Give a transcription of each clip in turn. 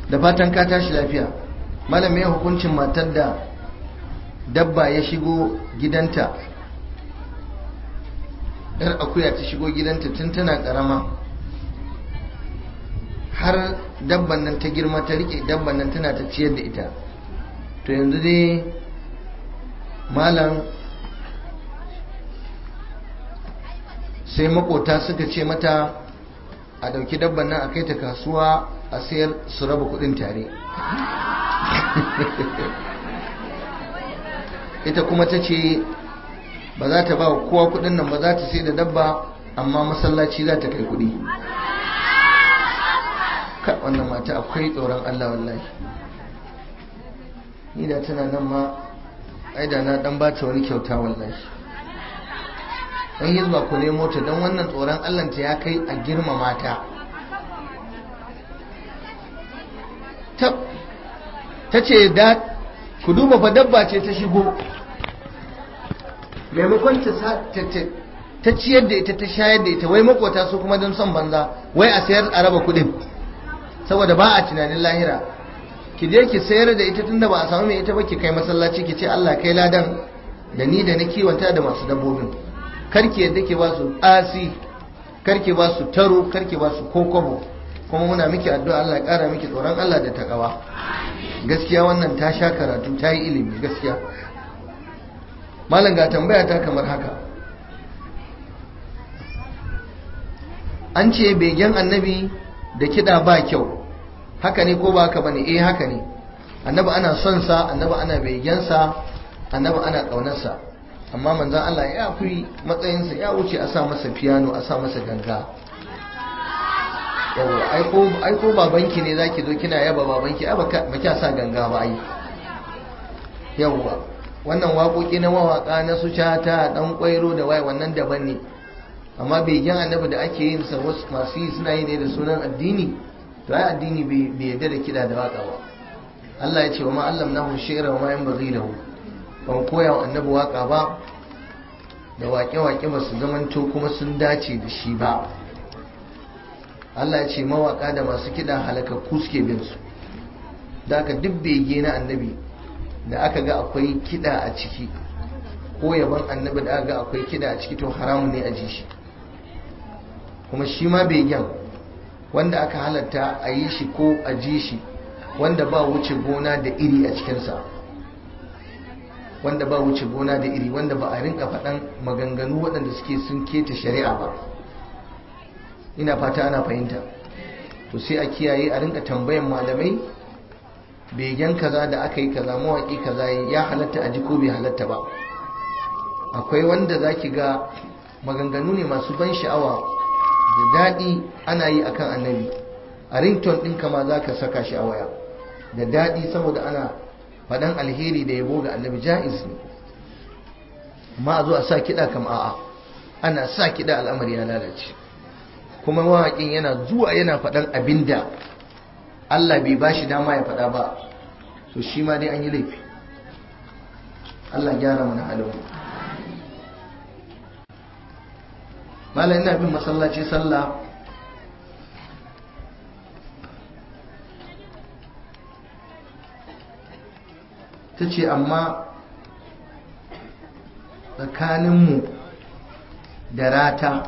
da fatan ka tashi lafiya malam me hukuncin matar da dabba ya shigo gidanta yar akuya ta shigo gidanta tun tana karama har dabban nan ta girma ta rike dabban nan tana ta ciyar da ita to yanzu dai malam sai makota suka ce mata a dauki dabban nan a kai ta kasuwa a sayar su raba kudin tare ita kuma ta ce ba za ta ba kowa kudin nan ba za ta sai da dabba amma masallaci za ta kai kudi wannan mata akwai tsoron Allah wallahi ni da tana nan ma aida na dan ba ta wani kyauta wallahi dan hizba ku nemo ta dan wannan tsoron Allah ta ya kai a girmama ta ta ce da ku duba fa dabba ce ta shigo maimakon ta ciyar da ita ta shayar da ita wai makota su kuma don son banza wai a sayar a raba kudin saboda ba a tunanin lahira ki je ki sayar da ita tunda ba a samu mai ita ba ki kai masallaci ki ce Allah kai ladan da ni da na kiwanta da masu dabbobin karki yadda ke ba su asi karki ba su taro karki ba su kokobo kuma muna miki addu'a Allah ya kara miki tsoron Allah da takawa gaskiya wannan ta sha karatu ta yi ilimi gaskiya malam ga tambaya ta kamar haka an ce begen annabi da kiɗa ba kyau haka ne ko ba haka bane eh haka ne annabi ana son sa annabi ana begensa annabi ana ƙaunarsa amma manzon Allah ya fi matsayinsa ya wuce a sa masa piano a sa masa ganga yawa ai ko babanki ne zaki zo kina yaba babanki ai ba kya sa ganga ba ai yawa wannan waƙoƙi na mawaƙa na su cata ɗan ƙwairo da waye wannan daban ne amma begen annabi da ake yin sa wasu masu yi suna yi ne da sunan addini to ai addini bai yarda da kiɗa da waƙa ba Allah ya ce wa ma allamnahu shi'ra wa ma yanbaghi lahu ban koya wa annabi waƙa ba da waƙe-waƙe ba su zamanto kuma sun dace da shi ba Allah ya ce mawaƙa da masu kiɗa halakakku suke bin su da aka duk bege na annabi da aka ga akwai kiɗa a ciki ko yaban annabi da aka ga akwai kiɗa a ciki to haramun ne a ji shi kuma shi ma begen wanda aka halatta a yi shi ko a ji shi wanda ba wuce gona da iri a cikinsa wanda ba wuce gona da iri wanda ba a rinka faɗan maganganu waɗanda suke sun keta shari'a ba ina fata ana fahimta to sai a kiyaye a rinka tambayan malamai begen kaza da aka yi kaza mawaƙi kaza ya halatta a ji ko bai halatta ba akwai wanda za ki ga maganganu ne masu ban sha'awa da daɗi ana yi akan annabi a rington ɗin kama za ka saka shi a waya da daɗi saboda ana faɗan alheri da yabo ga annabi ja'iz ne amma a zo a sa kiɗa kam a'a ana sa kiɗa al'amari ya lalace kuma mawaƙin yana zuwa yana faɗan abin da Allah bai ba shi dama ya faɗa ba to shi ma dai an yi laifi Allah gyara mana halin malam ina bin masallaci sallah ta ce amma tsakaninmu da rata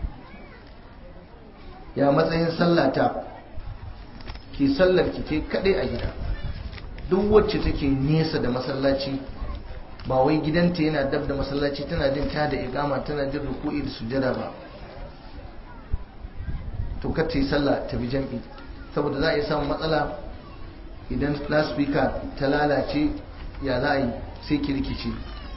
ya matsayin sallata ke sallar ki ke kadai a gida duk wacce take nesa da masallaci ba wai gidanta yana dab da masallaci tana jin ta da igama tana jin ruku'i da sujada ba to kar ta yi sallah ta bi jam'i saboda za a yi samun matsala idan loudspeaker ta lalace ya za a yi sai ki rikice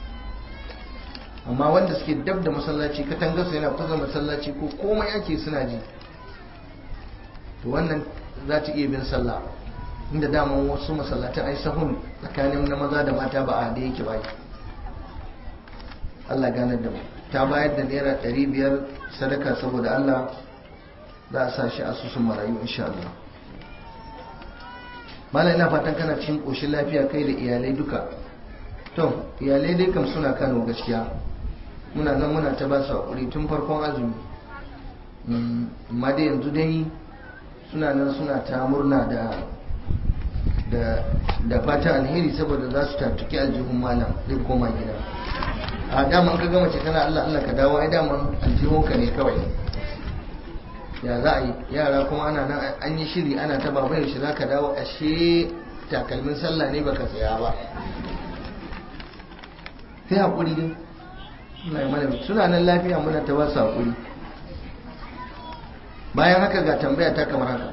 amma wanda suke dab da masallaci katangarsa yana kusa masallaci ko komai ake suna ji to wannan za ta iya bin sallah inda daman wasu masallatan ai sahun tsakanin na maza da mata ba a da yake ba Allah ganar da mu ta bayar da naira ɗari biyar sadaka saboda Allah za a sa shi asusun marayu insha Allah mala ina fatan kana cikin ƙoshin lafiya kai da iyalai duka to iyalai dai kam suna kano gaskiya muna nan muna ta ba su haƙuri tun farkon azumi amma dai yanzu dai suna nan suna ta murna da da fata alheri saboda za su tattuki aljihun malam zai koma gida a daman ka gama ce tana Allah Allah ka dawo ai daman aljihunka ne kawai ya za a yi yara kuma ana nan an yi shiri ana ta baba yaushe za ka dawo ashe takalmin sallah ne baka saya ba sai haƙuri dai Allah ya mana suna nan lafiya muna ta ba su haƙuri bayan haka ga tambaya ta kamar haka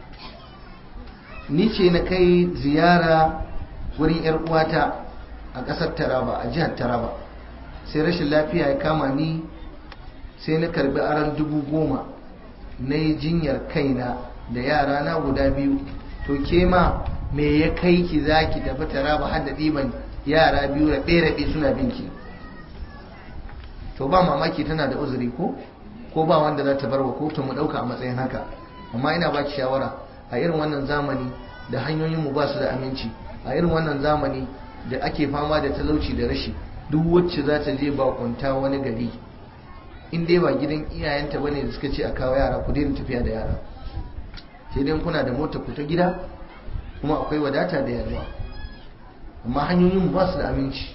ni ce na kai ziyara wurin yar uwata a ƙasar taraba a jihar taraba sai rashin lafiya ya kama ni sai na karbi aron dubu goma na yi jinyar kaina da yara na guda biyu to ke ma me ya kai ki za ki tafi taraba har da ɗiban yara biyu raɓe-raɓe suna binki to ba mamaki tana da uzuri ko ko ba wanda za ta bar wa kotu mu ɗauka a matsayin haka amma ina ba ki shawara a irin wannan zamani da hanyoyin mu ba su da aminci a irin wannan zamani da ake fama da talauci da rashi duk wacce za ta je bakunta wani gari in dai ba gidan iyayenta bane da suka ce a kawo yara ku daina tafiya da yara sai dai kuna da mota ku ta gida kuma akwai wadata da yalwa amma hanyoyin mu ba su da aminci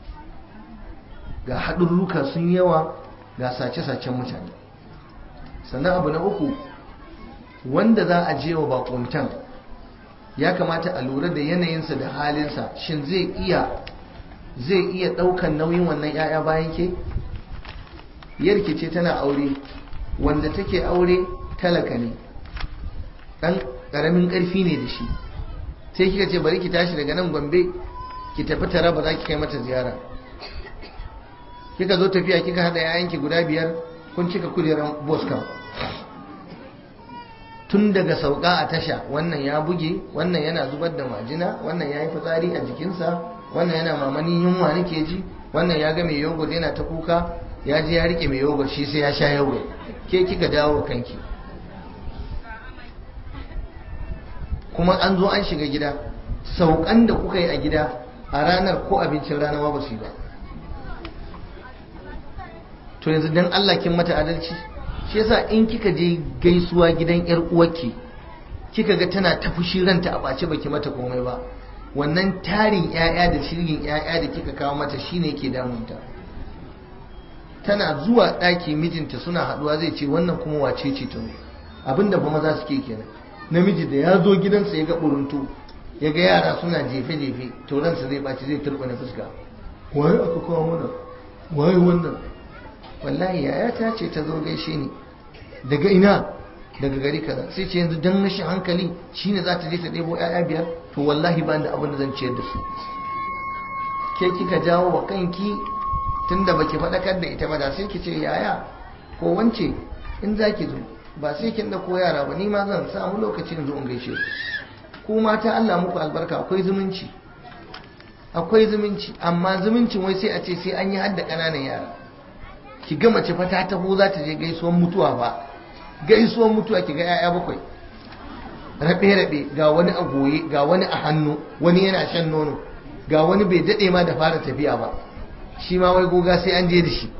ga haɗurruka sun yawa ga sace-sacen mutane sannan abu na uku wanda za a je wa bakuntan ya kamata a lura da yanayinsa da halinsa shin zai iya zai iya ɗaukan nauyin wannan 'ya'ya bayan ke yarki ce tana aure wanda take aure talaka ne ɗan ƙaramin ƙarfi ne da shi sai kika ce bari ki tashi daga nan gombe ki tafi tara ba za ki kai mata ziyara kika zo tafiya kika haɗa 'ya'yanki guda biyar kun cika kujerar boska tun daga sauka a tasha wannan ya buge wannan yana zubar da majina wannan ya yi fitsari a jikinsa wannan yana mamanin yunwa nake ji wannan ya ga mai yogurt yana ta kuka ya je ya rike mai yogurt shi sai ya sha yogurt ke kika dawo kanki kuma an zo an shiga gida saukan da kuka yi a gida a ranar ko abincin rana ba su yi ba to yanzu dan Allah kin mata adalci shi yasa in kika je gaisuwa gidan yar uwarki kika ga tana ta fushi ranta a bace baki mata komai ba wannan tarin yaya da shirgin yaya da kika kawo mata shine yake damunta tana zuwa ɗaki mijinta suna haɗuwa zai ce wannan kuma wace ce ta abinda ba maza suke kenan namiji da ya zo gidansa ya ga buruntu ya ga yara suna jefe-jefe to ransa zai ɓaci zai turɓa fuska waye aka kawo mana waye wannan wallahi yaya ta ce ta zo gaishe ni daga ina daga gari kaza sai ce yanzu dan rashin hankali shine za ta je ta ɗebo ƴaƴa biyar to wallahi ba da abin da zan ciyar da su ke kika jawo wa kanki tunda baki faɗakar da ita ba da sai ki ce yaya ko wance in za ki zo ba sai kin da ko yara ba ni ma zan samu lokaci in zo in gaishe ku mata Allah muku albarka akwai zumunci akwai zumunci amma zumuncin wai sai a ce sai an yi hadda ƙananan yara ki ga mace fa ta taho za ta je gaisuwan mutuwa ba gaisuwan mutuwa ki ga 'ya'ya bakwai rabe-rabe ga wani a goye ga wani a hannu wani yana shan nono ga wani bai daɗe ma da fara tafiya ba shi ma wai goga sai an je da shi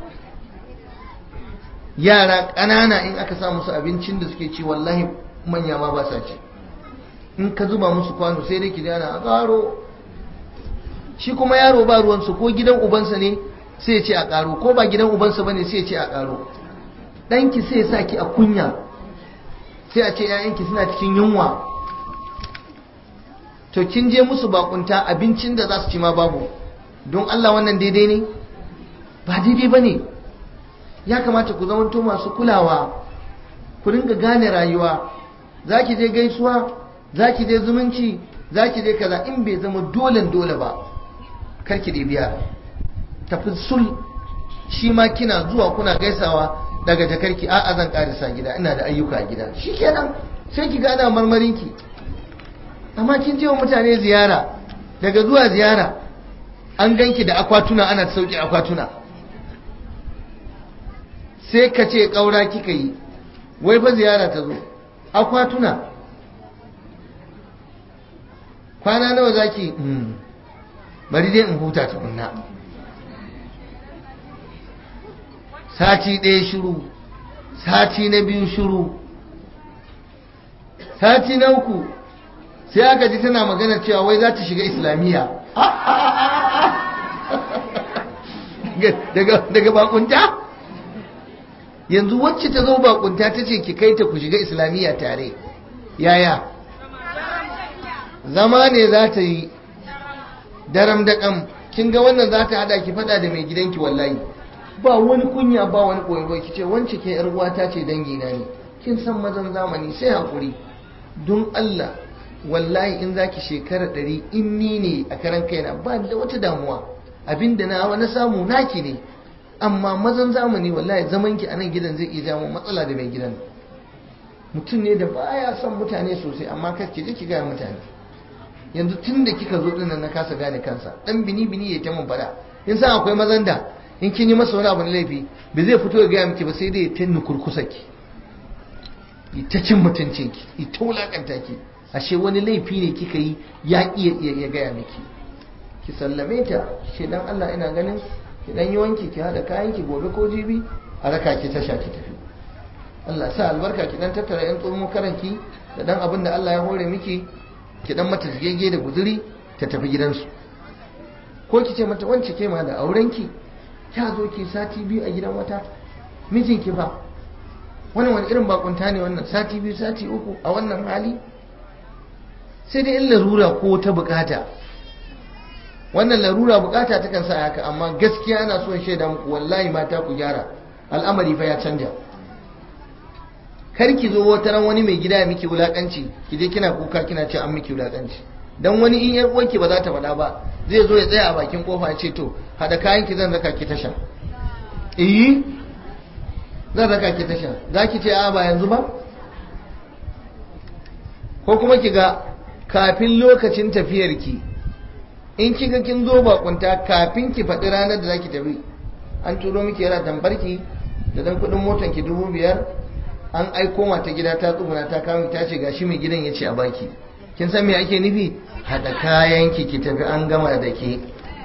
yara ƙanana in aka sa musu abincin da suke ci wallahi manya ma ba sa ci in ka zuba musu kwano sai dai ki ana a ƙaro shi kuma yaro ba ruwansu ko gidan ubansa ne sai ce a ƙaro ko ba gidan ubansa bane sai ce a ƙaro ɗanki sai sa ki a kunya sai a ce ‘ya'yanki suna cikin yunwa to kin je musu bakunta abincin da za su ci ma babu don Allah wannan daidai ne ba daidai ba ne ya kamata ku zamanto masu kulawa ku ringa gane rayuwa za ki je gaisuwa za ki je zumunci za ki je kaza in bai zama dolen dole ba karki da biya tafi sul shi ma kina zuwa kuna gaisawa daga jakarki a'a zan karisa gida ina da ayyuka a gida shikenan sai ki gana marmarinki amma kin je wa mutane ziyara daga zuwa ziyara an ganki da akwatuna ana sauki akwatuna sai ka ce ƙaura kika yi wai fa ziyara ta zo akwatuna kwana nawa zaki bari dai in huta tukunna sati ɗaya shiru sati na biyu shiru sati na uku sai aka ji tana magana cewa wai za ta shiga islamiyya daga bakunta yanzu wacce ta zo bakunta ta ce ki kai ta ku shiga islamiyya tare yaya zama ne za ta yi daram da kam kin ga wannan za ta hada ki fada da mai gidanki wallahi ba wani kunya ba wani koyi ki ce wance ke yar uwata ce dangi na ne kin san mazan zamani sai hakuri don Allah wallahi in zaki shekara ɗari in ni ne a karan kaina ba da wata damuwa abinda na wani samu naki ne amma mazan zamani wallahi zaman ki a nan gidan zai iya jawo matsala da mai gidan mutum ne da baya son mutane sosai amma kar ki je ki ga mutane yanzu tun da kika zo dinnan na kasa gane kansa dan bini bini ya ta mun fada in san akwai mazan da in kin yi masa wani abu na laifi ba zai fito ya gaya miki ba sai dai ya tanni kurkusa ki ita cin mutuncin ki ita wulakanta ki ashe wani laifi ne kika yi ya iya ya gaya miki ki sallame ta shi dan Allah ina ganin ki dan yi wanki ki hada kayan ki gobe ko jibi a raka ki tasha ki tafi Allah sa albarka ki dan tattara yan tsohon karanki da dan abin da Allah ya hore miki ki dan mata zigege da guzuri ta tafi gidansu ko ki ce mata wance ke ma da aurenki kya zo ki sati biyu a gidan wata mijinki ba wannan wani irin bakunta ne wannan sati biyu sati uku a wannan hali sai dai in larura ko ta bukata wannan larura bukata ta kan sa haka amma gaskiya ana son shaida muku wallahi mata ku gyara al'amari fa ya canja kar ki zo wata ran wani mai gida ya miki wulakanci ki je kina kuka kina ce an miki wulakanci dan wani in yar uwanki ba za ta faɗa ba zai zo ya tsaya a bakin kofa ya ce to hada kayan ki zan raka ki tasha eh zan raka ki tasha za ki ce a ba yanzu ba ko kuma ki ga kafin lokacin tafiyar ki in kiga kin zo bakunta kafin ki faɗi ranar da za ki tafi an turo miki yana tambarki da dan kuɗin motan ki dubu biyar an aiko mata gida ta tsuguna ta kawo ta ce gashi mai gidan ya ce a baki kin san me ake nufi haɗa kayan ki ki tafi an gama da ke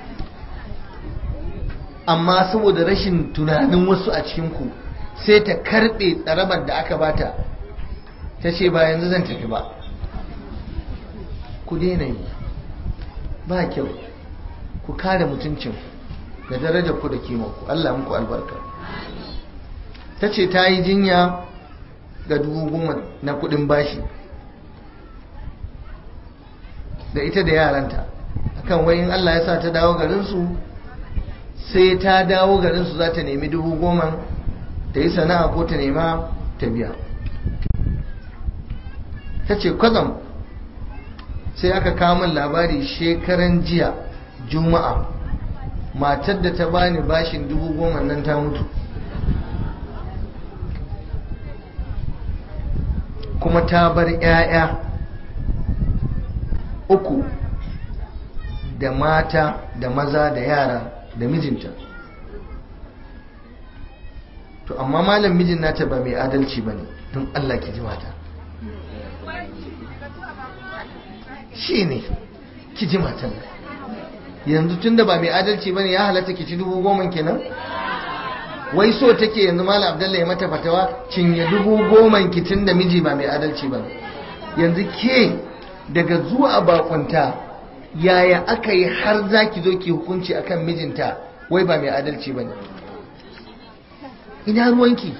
amma saboda rashin tunanin wasu a cikin ku sai ta karɓe tsarabar da aka bata ta ce ba yanzu zan tafi ba ku daina yi ba kyau ku kare mutuncin da darajar ku da kimanku Allah muku albarka ta ce ta yi jinya ga dubu goma na kudin bashi da ita da yaranta akan wayin Allah ya sa ta dawo garinsu sai ta dawo garinsu za ta nemi dubu goma ta yi sana'a ko ta nema ta biya ta ce kwazam sai aka kamun labari shekaran jiya juma'a matar da ta bani bashin dubu goma nan ta mutu kuma ta bar 'ya'ya uku da mata da maza da yara da mijinta to amma malam mijin nata ba mai adalci ba ne don allah ki ji mata shi ne ki ji matan yanzu tun da ba mai adalci ba ne ya halatta ki ci dubu goma kenan wai so take yanzu malam abdullahi mata fatawa cinye dubu goma ki tun da miji ba mai adalci ba yanzu ke daga zuwa bakunta yaya aka yi har za ki zo ki hukunci akan mijinta wai ba mai adalci ba ne ina ruwanki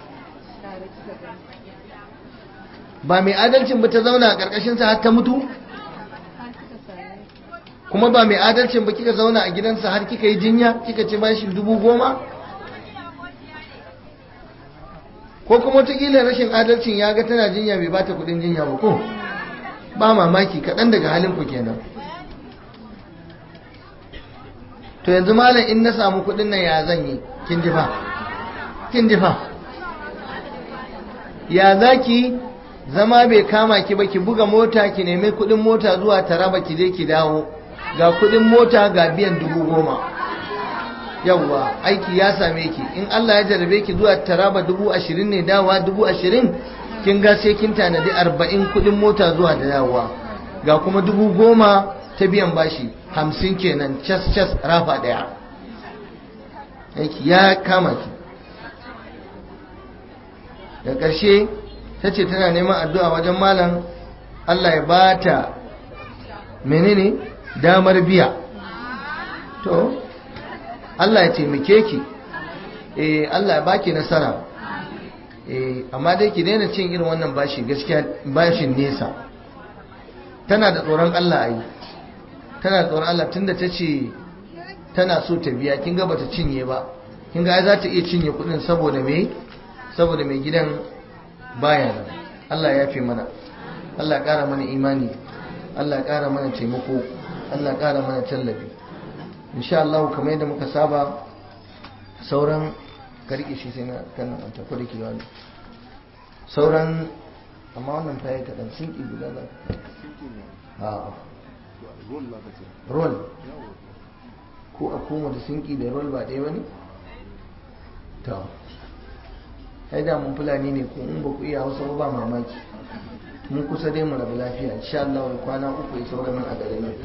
ba mai adalcin ba ta zauna a ƙarƙashinsa har ta mutu kuma ba mai adalcin ba kika zauna a gidansa har kika yi jinya kika ci bashi dubu goma ko kuma wataƙila rashin adalcin ya ga tana jinya bai bata kudin jinya ba ko ba mamaki kaɗan daga halin ku kenan to yanzu malam in na samu kudin nan ya zan yi kin ji fa kin ji fa ya zaki zama bai kama ki ba ki buga mota ki nemi kudin mota zuwa taraba ki je ki dawo ga kudin mota ga biyan dubu goma yawwa aiki ya same ki in Allah ya jarabe ki zuwa taraba dubu ashirin ne dawa dubu ashirin kin ga sai kin tanadi arba'in kudin mota zuwa da dawowa ga kuma dubu goma ta biyan bashi hamsin kenan cas cas rafa daya aiki ya kama ki da ƙarshe ta ce tana neman addu'a wajen malam Allah ya bata menene damar biya to Allah ya taimake ki eh Allah ya baki nasara eh amma dai ki daina cin irin wannan bashi gaskiya bashin nesa tana da tsoron Allah ai tana da tsoron Allah tunda tace tana so ta biya kin ga bata cinye ba kin ga za ta iya cinye kudin saboda me saboda mai gidan baya nan Allah ya fi mana Allah ya kara mana imani Allah ya kara mana taimako Allah ya kara mana tallafi insha Allah kamar yadda muka saba sauran karki shi sai na kan nan ta kudi kiwa ne sauran amma wannan fa yayi kadan sun ki guda za a roll ko a koma da sinki da roll ba ɗaya bane to ai da mun fulani ne ko in ba ku iya hausa ba mamaki mun kusa dai mu rabu lafiya insha Allah kwana uku ya saura min a garin nan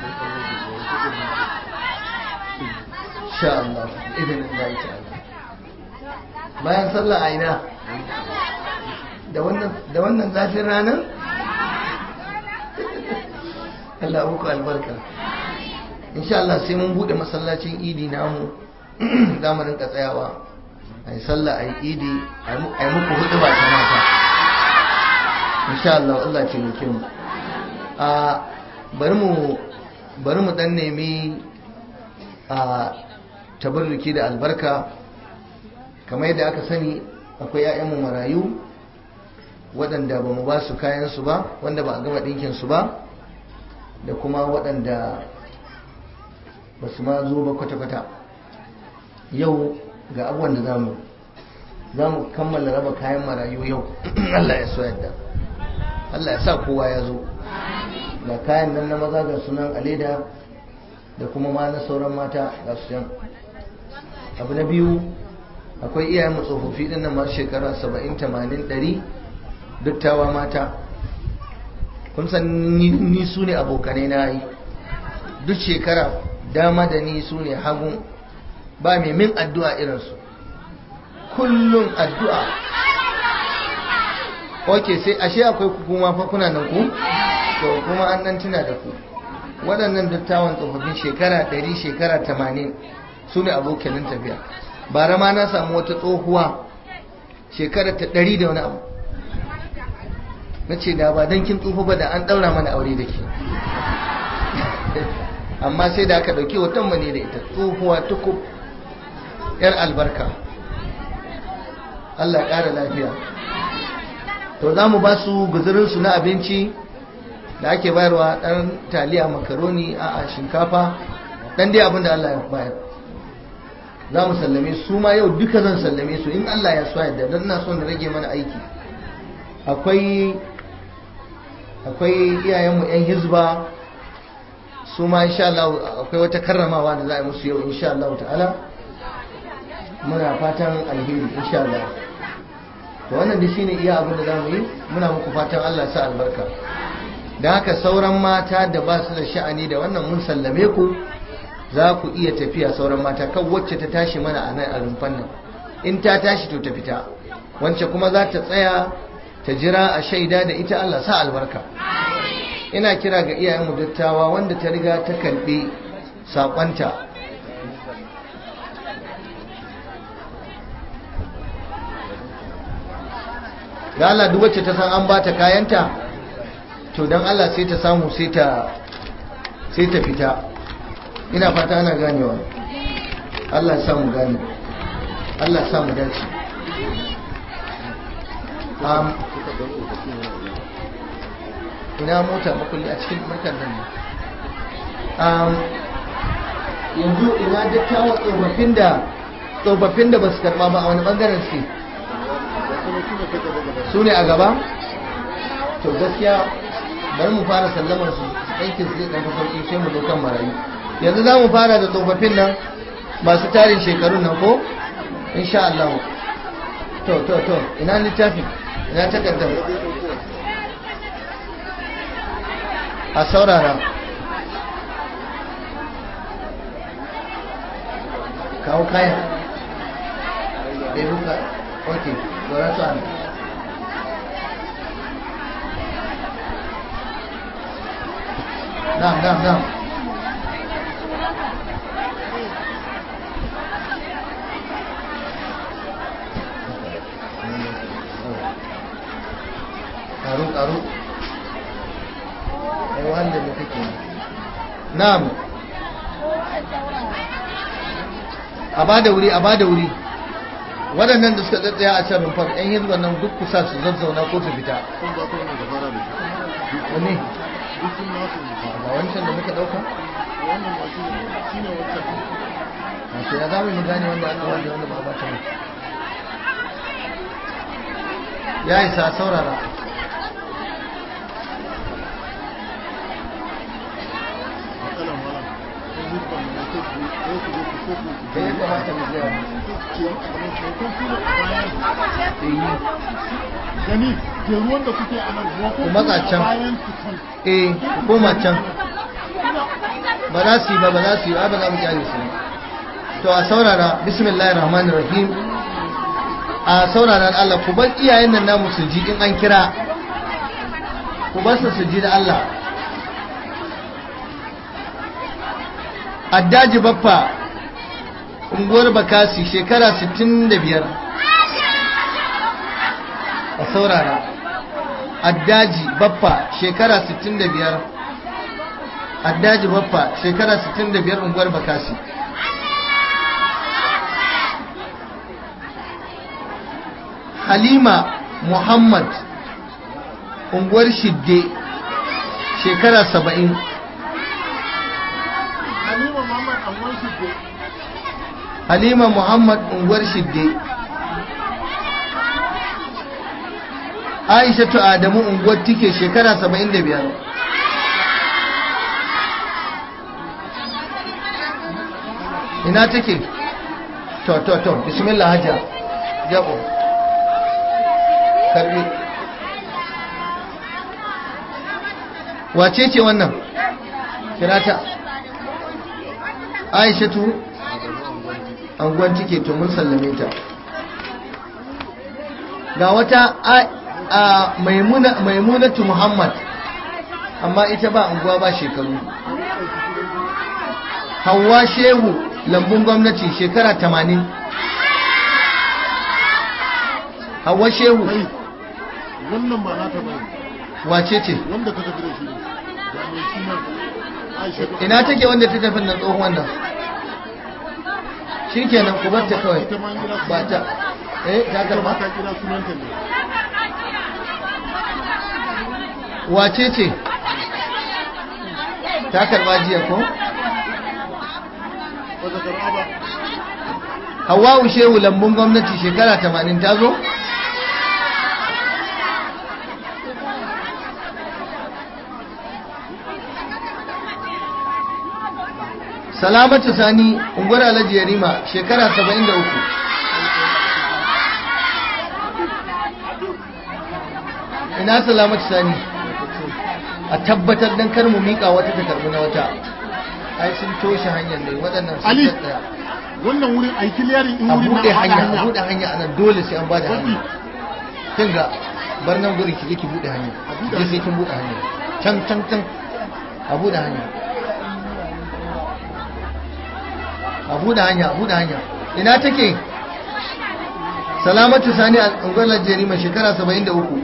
insha Allah idan Allah ta'ala bayan sallah a ina da wannan da wannan zafin ranar Allah muku albarka insha Allah sai mun bude masallacin idi namu za mu rinka tsayawa a yi sallah a yi idi a yi muku hudu ba ta mata insha Allah Allah ce muke mu a bari mu bari mu dan nemi a tabarruki da albarka kamar yadda aka sani akwai 'ya'yanmu marayu waɗanda ba mu ba su kayansu ba wanda ba a gama ɗinkinsu ba da kuma waɗanda ba su ma zo ba kwata-kwata yau ga abubuwan da zamu za mu kammala raba kayan marayu yau Allah ya so yadda Allah ya sa kowa ya zo ga kayan nan na maza ga sunan aleda da kuma ma na sauran mata ga su yan abu na biyu akwai iyayen tsofaffi din nan masu shekara 70 80 100 dattawa mata kun san ni su ne abokanai na yi duk shekara dama da ni su ne hagun ba mai min addu'a irinsu kullum addu'a ok sai ashe akwai kuma fa kuna nan ku to kuma an nan tuna da ku waɗannan dattawan tsofaffin shekara 100 shekara 80 su ne abokanin tafiya bara ma na samu wata tsohuwa shekara ta 100 da wani abu na ce da ba don kin tsufa ba da an ɗaura mana aure da ke amma sai da aka ɗauki watan mane da ita tsohuwa tukub yar albarka Allah ƙara lafiya to za mu ba su guzurinsu na abinci da ake bayarwa ɗan taliya makaroni a shinkafa ɗan dai abin da Allah ya bayar za mu sallame su ma yau duka zan sallame su in Allah ya so yadda don na son da rage mana aiki akwai akwai iyayenmu 'yan hizba su ma insha Allah akwai wata karramawa da za a yi musu yau insha Allah ta'ala muna fatan alheri insha Allah to wannan da shine iya abin da za mu yi muna muku fatan Allah sa albarka da haka sauran mata da ba su da sha'ani da wannan mun sallame ku za ku iya tafiya sauran mata kan wacce ta tashi mana a nan a rumfan nan in ta tashi to ta fita wacce kuma za ta tsaya ta jira a shaida da ita Allah sa albarka ina kira ga iyayenmu dattawa wanda ta riga ta karbi sakonta da Allah duk wacce ta san an bata kayanta to dan Allah sai ta samu sai ta sai ta fita ina fata ana ganewa Allah ya samu gane Allah ya samu dace um, ina mota makulli a cikin markar nan ne yanzu ina dattawa tsofaffin da tsofaffin da ba su karba ba a wani bangaren su su ne a gaba to gaskiya bari mu fara sallamar su aikin su zai ɗan sauƙi sai mu zo kan marayu yanzu za mu fara da tsofaffin nan masu tarin shekarun nan ko insha Allah to to to ina littafin ina takardar a saurara kawo kaya ɗaya ok gora su an na na'am na'am na'am karu karu ai wanda ne kake na'am a bada wuri a bada wuri waɗannan da suka tsatsaya a can rumfar yan hizban nan duk kusa su zazzauna ko su fita sun ba ta wani gabara da shi wani duk sun nasu ne ba wancan da muka ɗauka wannan ba shi ne shi ne wancan a to ya zama mu gane wanda aka wanda wanda ba ba ta mu ya isa saurara matsalan wala sun yi ban da ke ku ko ku zo ku ko ku ku da ya kamata mu gaya ce kamar shekun su da bayan da yi gani ke ruwan da kuke a nan ruwa ko Ku matsa kuma can. bayan ku can eh ku koma can ba za su yi ba ba za su yi ba ba za mu kyale su ba. to a saurara bismillahir rahmanir rahim a saurara da Allah ku bar iyayen nan namu su ji in an kira ku bar su su ji da Allah addaji baffa unguwar bakasi shekara 65 a saurara addaji baffa shekara 65 addaji baffa shekara 65 unguwar bakasi halima muhammad unguwar shidde shekara 70 halima muhammad angon shi ke halima muhammad unguwar shidde aishatu adamu unguwar tike shekara 75 ina take to to to bismillah hajja jabo karbi wace ce wannan kirata aishatu anguwan tike to mun sallame ta ga wata a- a maimuna maimunatu muhammad amma ita ba anguwa ba shekaru hawa shehu lambun gwamnati shekara 80 hawa shehu kai wannan ba nata ba wace ce wanda ka tafi da shi ne ga mai shi nan aisha ta- ina take wanda ta tafi nan tsohon wannan shi kenan ku bar ta kawai ita ma an kira ba ta eh ta ita ma karba ta kira sunanta ne wace ce ta karba jiya ko ba ta karɓa ba Hawwa'u Shehu lambun gwamnati shekara 80 ta zo? Salamatu Sani unguwar Alhaji Yarima shekara 73 ina Salamatu Sani a tabbatar dan kar mu mika wata ta karbi na wata ai sun toshe hanyar ne waɗannan sun Ali. tsaya wannan wurin a yi kiliyarin in a wurin buɗe na hanya a buɗe hanya anan dole sai an bada Wani. hanya kin ga bar nan gurin ki je ki buɗe hanya A buɗe je sai hanya. kin buɗe hanya can can can a buɗe hanya a buɗe hanya a buɗe hanya ina take salamatu sani a ungwalar jerima shekara 73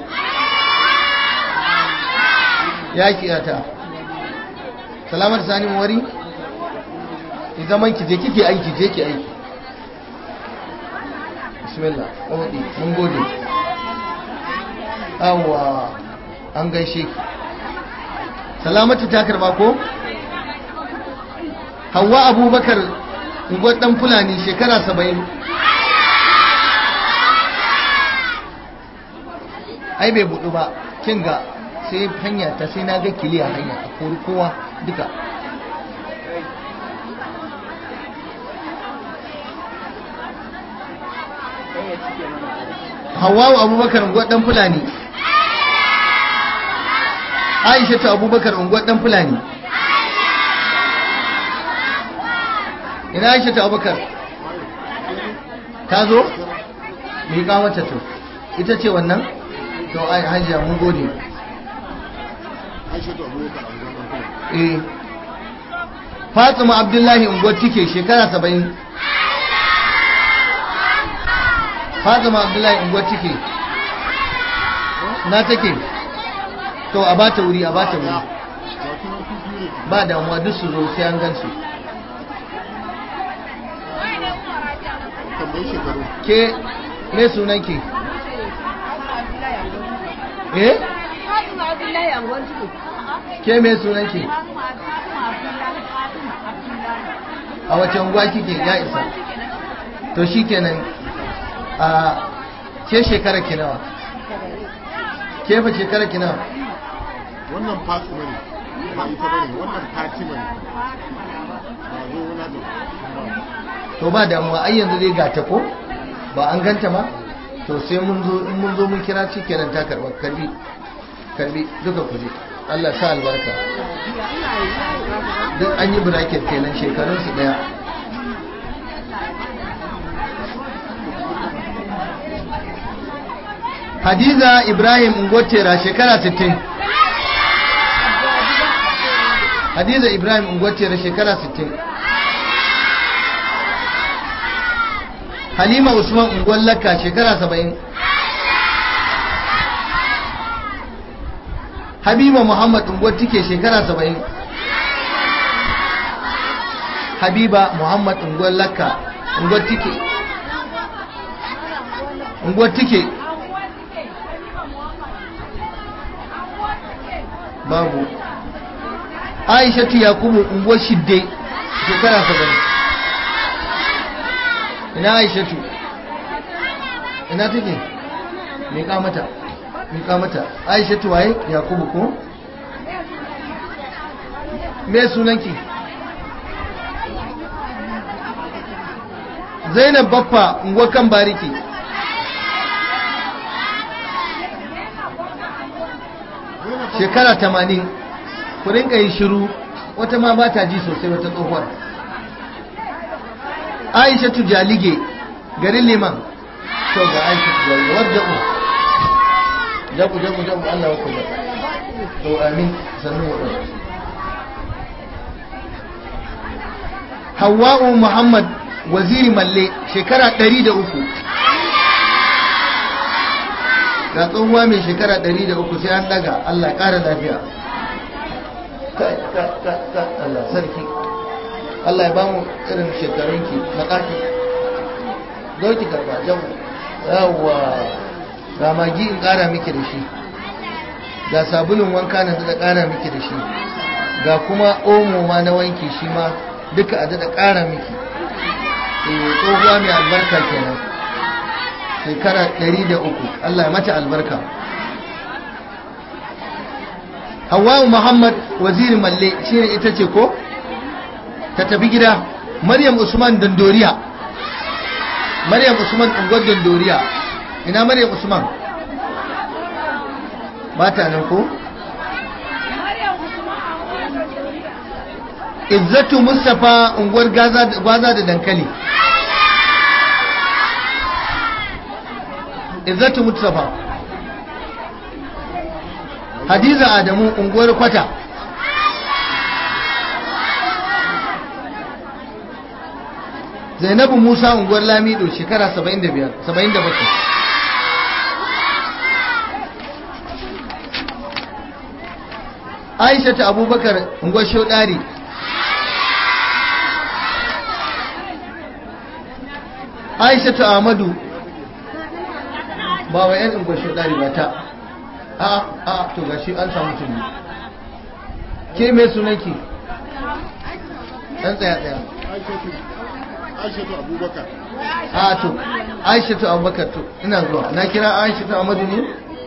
ya kiyata salamatu sani mawari ki zaman ki je kike aiki je ki aiki bismillah ƙwaɗi mun gode awa an gaishe ki salamatu ta karba ko hawa abubakar unguwar ɗan fulani shekara saba'in ai bai buɗu ba kin ga sai hanya ta sai na ga kiliya hanya a kori kowa duka hawawu abubakar unguwar dan fulani aisha ta abubakar unguwar dan fulani ina aisha ta abubakar ta zo mai kamata to ita ce wannan to ai hajiya mun gode Aisha to Abubakar a zaman kuma. eh Fatima Abdullahi unguwar tike shekara saba'in Fatima Abdullahi unguwar tike na take to a bata wuri a bata wuri Ga kuma su biyu ne. ba damuwa duk su zo sai an gansu Tambayi shekaru. ke me sunanki eh Fatima Abdullahi Angon Tudu. ke me sunanki Fatima Abdullahi Fatima Abdullahi. a wace unguwa kike ya isa to shikenan a ke shekara ki nawa ke fa shekara ki nawa Wannan Fatima ne. Ba ita bane. Wannan Fatima ne. Ba zo wani da. to ba damuwa ai yanzu dai ga ta ko ba an ganta ma to sai mun zo in mun zo mun kira shi kenan ta karba karbi karbi duka kuje Allah sa albarka duk an yi bracket kenan shekarun su daya Hadiza Ibrahim Ngotera shekara 60 Hadiza Ibrahim Ngotera shekara 60 Halima Usman Ungwan Lakka shekara 70 Habiba Muhammad Ungwan Tike shekara 70 Habiba Muhammad Ungwan Lakka Ungwan Tike Ungwan Tike babu Aishatu Yakubu Ungwan Shidde shekara 70 ina aishatu ina take miƙa mata miƙa mata aishatu waye yakubu ko me sunanki zainab baffa unguwar kan bariki shekara tamanin ku rinka yi shiru wata ma ba ta ji sosai wata tsohuwar aishatu jalige garin liman to ga aishatu jalige wadda ku jabu jabu jabu Allah wa kuma to amin sannu wa Hawwa'u Muhammad waziri malle shekara 103 ga tsohuwa mai shekara 103 sai an daga Allah ya ƙara lafiya kai kai kai Allah sarki Allah ya bamu irin shekarunki na ƙafi ki karba jamu yawwa ga magi in ƙara miki da shi ga sabulun wanka na da ƙara miki da shi ga kuma omo ma na wanki shi ma duka a da ƙara miki eh tsohuwa mai albarka kenan shekara 103 Allah ya mata albarka Hawwa Muhammad waziri malle shine ita ce ko ta tafi gida maryam usman dandoriya maryam usman unguwar dandoriya ina maryam usman ba ta nan ko izzatu mustapha unguwar gwaza da dankali izzatu mustapha hadiza adamu unguwar kwata zainabu musa unguwar lamido shekara 75 77 aisha ta abubakar unguwar shaudari aisha ta amadu ba wa yan unguwar shaudari ba ta a a to gashi an samu tuni ke mai sunanki ɗan tsaya tsaya Aishatu. Aishatu Abubakar. a to aishatu abubakar to ina zuwa na kira aishatu amadu ne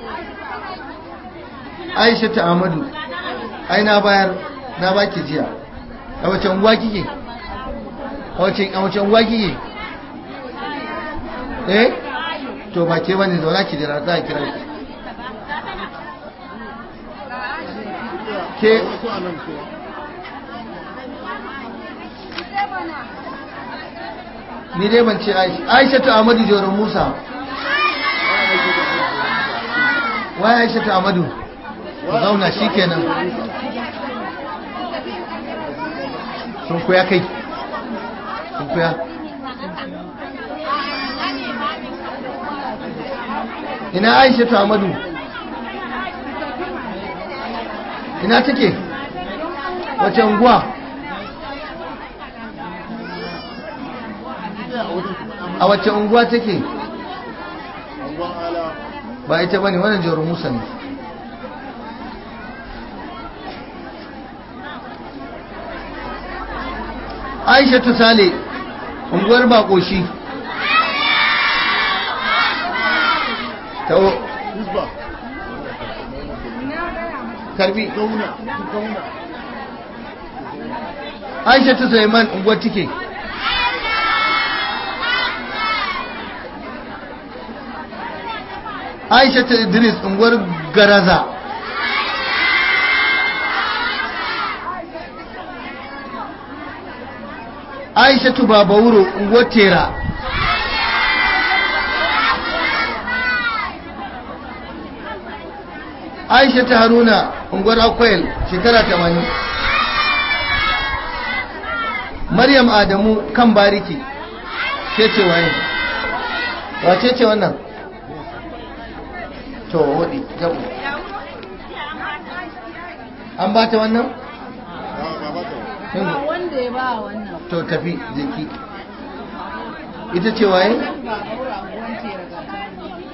aishatu amadu ai na bayar na baki jiya a wace unguwa kike a wace a wace unguwa kike eh to ba ke bane zauna ki jira za a kira ki ke Wasu a nan kuwa. ni dai ban ce aisha aishatu amadu joron musa waye aishatu amadu ku zauna shi kenan sun kuya kai sun kuya ina aisha ta amadu ina take wace unguwa a wace unguwa take angon ala ba ita bane wannan jawar musa ne aisha ta sale unguwar bakoshi ta hisba karbi gauna gauna aisha ta suleiman unguwar take aisha ta idris unguwar garaza aisha tu babawuro unguwar tera aisha ta haruna unguwar akwai shekara 80 maryam adamu kan bariki ke ce waye wace ce wannan to wadi jabu an ba ta wannan ba ba ba ta Yanzu, wanda ya ba wannan to tafi jiki ita ce waye ba aura wanke daga can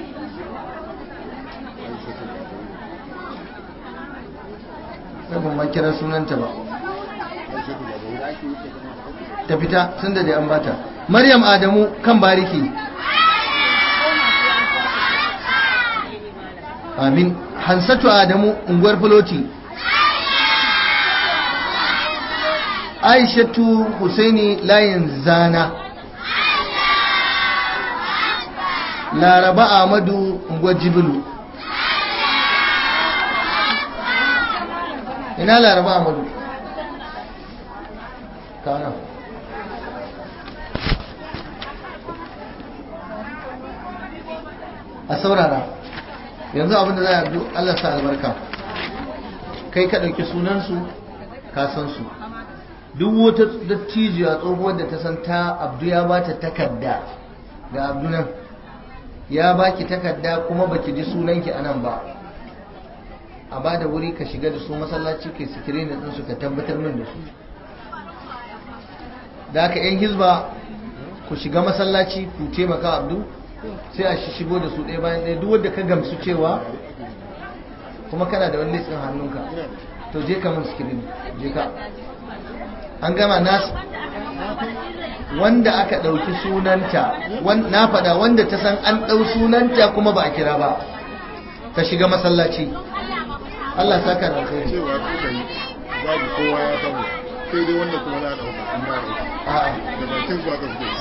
sai ban ma kira sunanta ba aisha ta baba ta fita sun da dai an bata maryam adamu kan bariki amin hansatu adamu unguwar filoti aishatu husaini layin zana laraba ahmadu unguwar jibilu ina laraba ahmadu kana a saurara yanzu abinda za a yi Allah sa albarka kai ka ɗauki sunansu ka san su duk wata dattijiya tsohuwar da ta san ta abdu ya ba ta takarda ga abdu nan ya baki takarda kuma baki ji sunanki a nan ba a ba da wuri ka shiga da su masallaci kai sikirin da ɗinsu ka tabbatar min da su da aka yan hizba ku shiga masallaci ku taimaka abdu sai a shigo da su ɗaya bayan ɗaya duk wanda ka gamsu cewa kuma kana da wani litsin hannunka to je ka mun sikirin je ka an gama nas wanda aka ɗauki sunanta wan- na faɗa wanda ta san an ɗau sunanta kuma ba a kira ba ta shiga masallaci Allah saka da alkhairi cewa kuka yi babu kowa ya samu sai dai wanda kuma za a ɗauka in ba ɗauka a'a da bakin su aka fito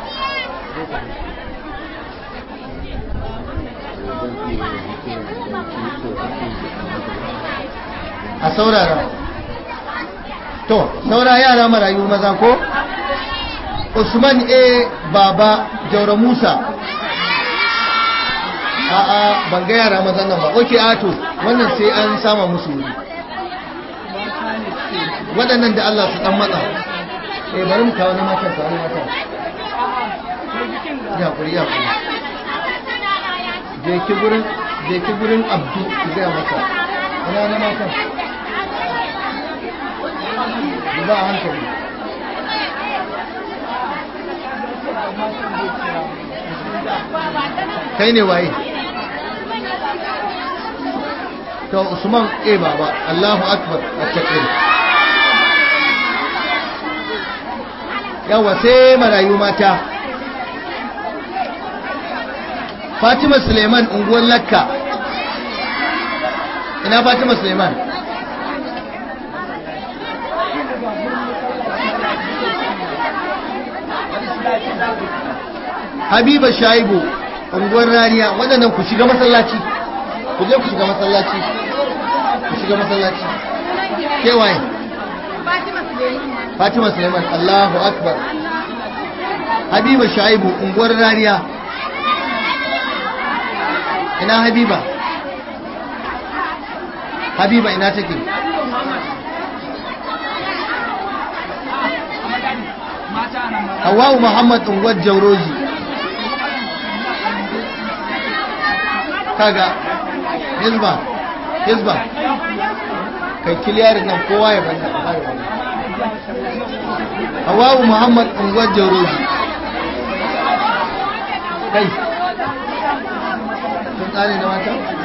a saurara to saura yara marayu maza ko usman a baba jaura musa a a ban ga yara maza nan ba oke ato wannan sai an sama musu wuri waɗannan da Allah su ɗan matsa eh bari mu kawo na matan kawo na matan ya kuri ya kuri je ki gurin je ki gurin abdu ki gaya masa ina na matan ba a hankali kai ne waye to usman eh baba allahu akbar at-takbir yawa sai marayu mata fatima suleiman unguwar lakka ina fatima suleiman habiba shaibu unguwar rariya waɗannan ku shiga masallaci ku je ku shiga masallaci ku shiga masallaci kewaye Fatima Suleiman fatima suleiman allahu akbar habiba shaibu unguwar rariya ina habiba habiba ina take hawa'u muhammad unguwar jauroji kaga hizba hizba kai kiliyarin nan kowa ya banda a bada wani hawa'u muhammad unguwar jauroji kai sun tsari na mata